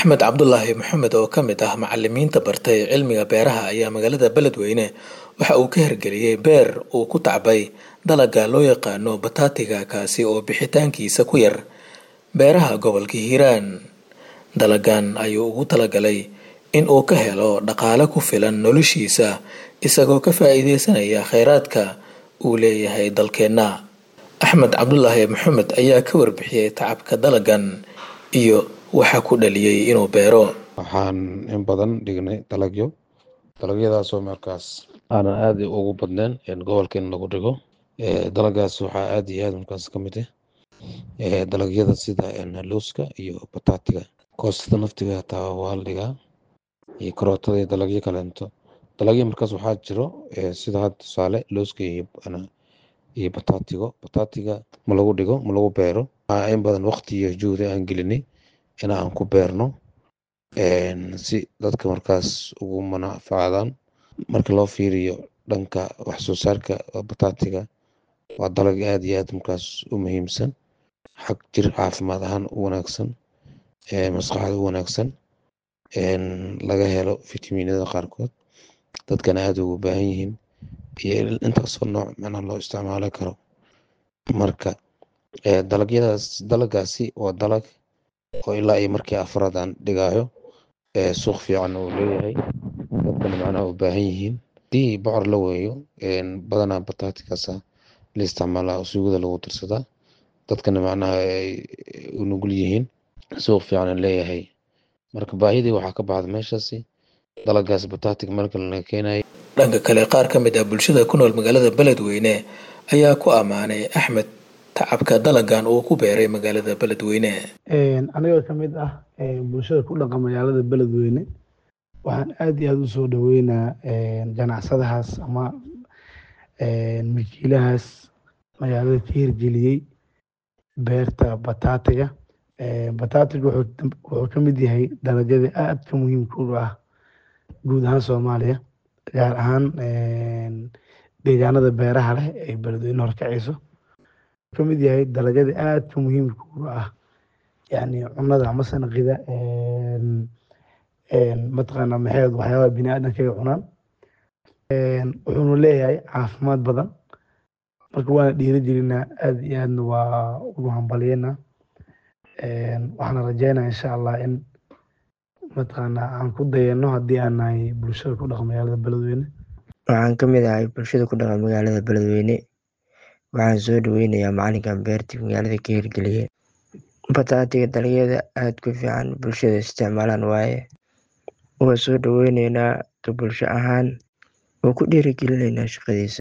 axmed cabdulaahi maxamed oo ka mid ah macalimiinta bartay cilmiga beeraha ayaa magaalada beledweyne waxa uu ka hirgeliyey beer uu ku tacbay dalaga loo yaqaano bataatiga kaasi oo bixitaankiisa ku yar beeraha gobolka hiiraan dalagan ayuu ugu talagalay in uu ka helo dhaqaale ku filan noloshiisa isagoo ka faa-iideysanaya kheyraadka uu leeyahay dalkeenna axmed cabdulaahi maxamed ayaa ka warbixiyey tacabka dalagan iyo waxa ku dhaliyey inuu beero waxaan in badan dhignay dalagyo dalagyadaasoo markaas aanan aada ugu badneyn gobolka in lagu dhigo dalagaas waxaa aada iyo aada markaas ka mid ah dalagyada sida looska iyo bataatiga koostada naftiga hataa waa la dhigaa iyo karootada iyo dalagyo kaleento dalagyo markaas waxaa jiro sida had tusaale looska iyo bataatigo bataatiga ma lagu dhigo ma lagu beero waxaa in badan waqti iyo juhdi aan gelinay in aan ku beerno si dadka markaas ugu manafacdaan marka loo fiiriyo dhanka wax soo saarka bataatiga waa dalag aad iyo aad markaas u muhiimsan xag jir caafimaad ahaan u wanaagsan maskaxda u wanaagsan laga helo fitaminada qaarkood dadkana aada ugu baahan yihiin iyo intaasoo nooc macnaha loo isticmaali karo marka dalagyadaas dalagaasi waa dalag oo ilaa iyo markii afraad aan dhigaayo suuq fiican uu leeyahay dadkana macnaha u baahan yihiin hadii bocor la weeyo badanaa bataatikaasa la isticmaalaa suugada lagu darsadaa dadkana macnaha ay u nugul yihiin suuq fiican leeyahay marka baahidii waxaa ka baxda meeshaasi dalagaas bataatig marka laga keenayo dhanka kale qaar ka mid ah bulshada ku nool magaalada beledweyne ayaa ku ammaanay axmed tacabka dalagan uu ku beeray magaalada beledweyne anigoo ka mid ah bulshada ku dhaqan magaalada beledweyne waxaan aada iyo aada u soo dhaweynaa ganacsadahaas ama milkiilahaas magaalada ka hirgeliyey beerta bataatiga bataatiga wuxuu ka mid yahay dalagyada aadka muhiimka u ah guud ahaan soomaaliya gaar ahaan deegaanada beeraha leh ee beledweyne horkacayso ka mid yahay dalagyada aadka muhiimka u ah yani cunada ama sanaqida mataqaana maxeed waxyaabaha bini aadamkaga cunaan wuxuuna leeyahay caafimaad badan marka waana dhiiri gelinaa aada iyo aadna waa ugu hambalyeynaa waxaana rajeynaa insha allah in mataqaana aan ku dayano haddii aan nahay bulshada ku dhaqan magaalada beledweyne waxaan ka mid ahay bulshada ku dhaqan magaalada beledweyne waxaan soo dhaweynayaa macalinkan beertii magaalada ka hirgeliyey bataatiga dalagyada aada ku fiican bulshada isticmaalaan waaye waa soo dhaweyneynaa ka bulsho ahaan waa ku dhiirigelinaynaa shaqadiisa